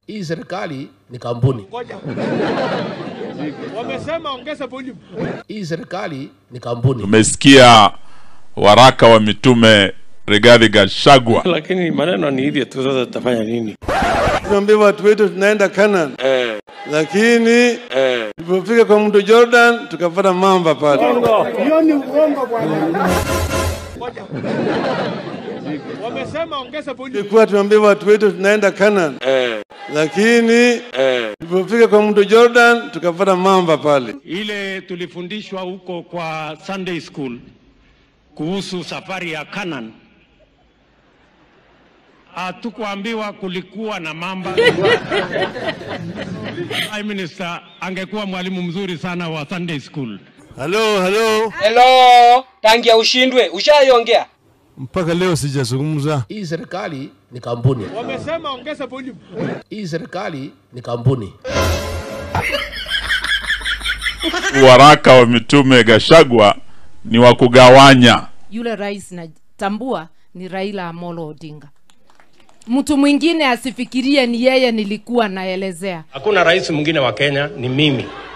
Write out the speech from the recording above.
Hii serikali ni kampuni. Wamesema ongeza volume. Hii serikali ni kampuni. Tumesikia waraka wa mitume Rigathi Gachagua. lakini maneno ni hivyo tu. Sasa tutafanya nini? tunaambia watu wetu tunaenda Canaan Eh, lakini eh. tulipofika kwa mto Jordan tukapata mamba pale. Wamesema ongeza volume. Tulikuwa tunaambia watu wetu tunaenda Canaan Eh, lakini eh. tulipofika kwa mto Jordan tukapata mamba pale. ile tulifundishwa huko kwa Sunday school kuhusu safari ya Canaan, hatukuambiwa kulikuwa na mamba. Prime Minister angekuwa mwalimu mzuri sana wa Sunday school. Halo, halo, Hello, tangia ushindwe, ushaiongea? mpaka leo sijazungumza. Hii serikali ni kampuni. Wamesema ongeza volume. Hii serikali ni kampuni. Waraka wa mitume Gachagua ni wa kugawanya. yule rais natambua ni Raila Amolo Odinga. Mtu mwingine asifikirie ni yeye nilikuwa naelezea. Hakuna rais mwingine wa Kenya, ni mimi.